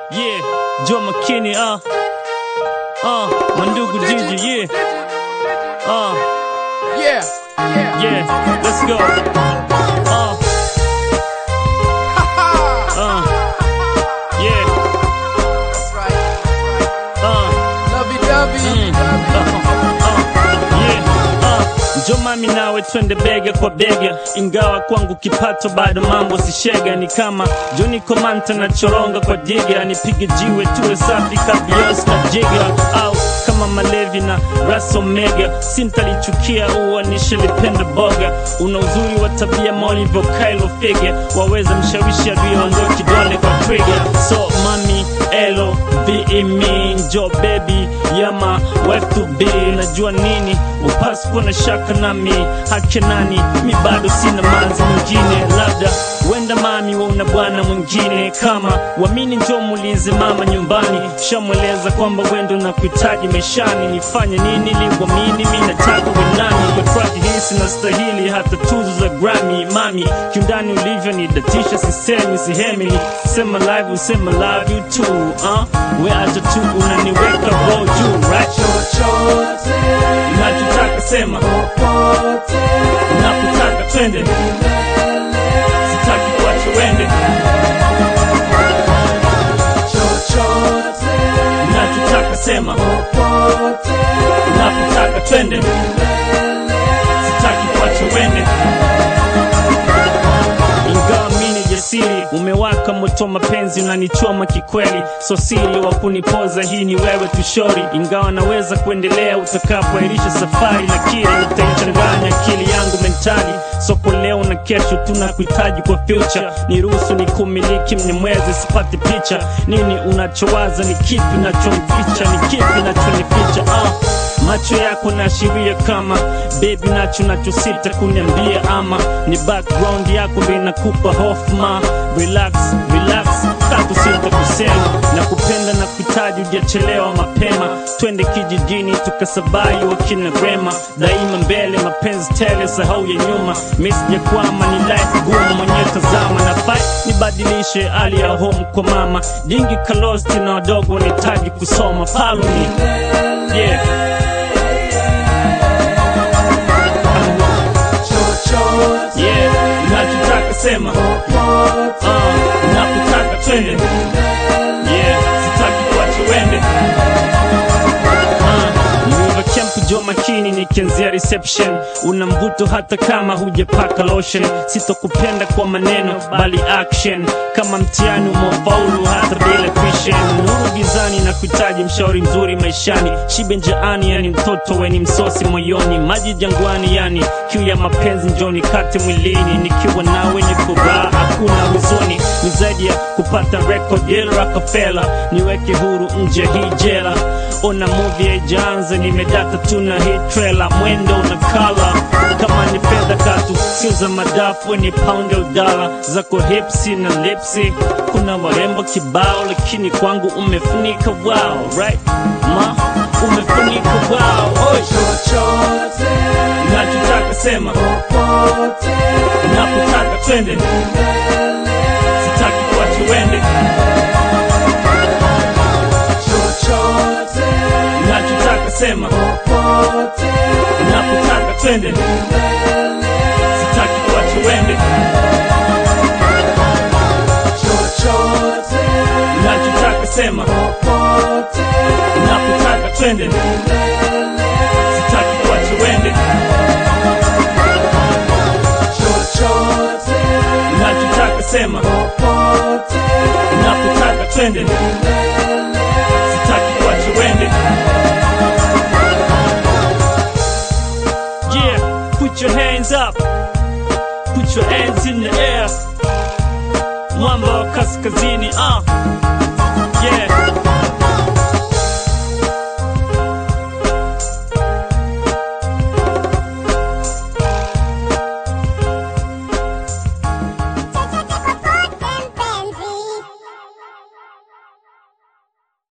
Yeah, Joe McKinney, uh. Uh, Mandugu Gigi, yeah. Uh, Yeah, yeah. yeah, let's go. Uh, uh, yeah, That's right. uh. Lovey dovey. Njo mami nawe twende bega kwa bega, ingawa kwangu kipato bado mambo sishega. Ni kama Joni Komanta na choronga kwa diga, nipige jiwe tuwe safi kabios na jiga, au kama Malevi na Ras Omega, sintalichukia uwa nishalipenda boga. Una uzuri wa tabia molivyo Kylo Fige, waweza mshawishi aliyoondoa kidole kwa trigger. So mami elo be me njo baby yama wife to be najua nini upasi kuwa na shaka nami hake nani mi bado sina manzi mwingine labda wenda mami wauna bwana mwingine kama wamini njo muulize mama nyumbani shamweleza kwamba wendo na kuhitaji maishani nifanye nini liwamini mi nataka wenani kwa track hii sinastahili hata tuzo za Grammy mami kiundani ulivyo nidatisha sisemi sihemi sema live usema love you too uh? we acha tu unaniweka roho juu right Chochote, nachotaka sema popote, napotaka twende sitaki kuacha wende chochote, nachotaka sema popote, napotaka twende sitaki kuacha wende ingawa mini jasiri umewaka moto mapenzi unanichoma kikweli so siri wa kunipoza hii ni wewe tushori ingawa naweza kuendelea utakapoairisha safari lakini utaichanganya akili yangu mentali soko leo na kesho tunakuhitaji kwa future niruhusu ni kumiliki mnyemwezi sipati picha nini unachowaza ni kipi nachomficha ni kipi nachonificha ah. macho yako naashiria kama bebi nacho nachosita kuniambia ama ni background yako ndo inakupa hofma relax relax tatu sita kusema na kupenda na kuhitaji ujachelewa mapema twende kijijini tukasabai wakina rema daima mbele mapenzi tele sahau ya nyuma misijakwama ni life gumu mwenyewe tazama na fight nibadilishe hali ya home kwa mama jingi kalosti na wadogo wanahitaji kusoma follow me yeah chochote, yeah nachotaka sema popote, uh, napotaka twende yeah sitaki kuacha wende Niweva camp jo makini nikianzia reception una mvuto hata kama hujapaka lotion sitokupenda kwa maneno bali action kama mtihani umefaulu hata bila tuition nuru gizani na kuhitaji mshauri mzuri maishani shibe njaani yani mtoto weni msosi moyoni maji jangwani yani kiu ya mapenzi njoni kate mwilini nikiwa nawe ni furaha hakuna huzuni ni zaidi ya kupata record deal Rockefeller niweke huru nje hii jela ona movie haijaanza nimedata tuna hii trailer mwendo na kala kama ni fedha katu sio za madafu ni pound au dala zako hipsi na lipsi kuna warembo kibao lakini kwangu umefunika wow right ma umefunika wow Oi. chochote, nachotaka sema popote, napotaka twende sitaki kuacha wende chochote, nachotaka sema popote, napotaka twende sitaki kuacha wende chochote, nachotaka sema popote, napotaka twende sitaki kuacha wende chochote, nachotaka sema popote, napotaka twende sitaki kuacha wende yeah put your hands up put your hands in the air mwamba wa kaskazini ah yeah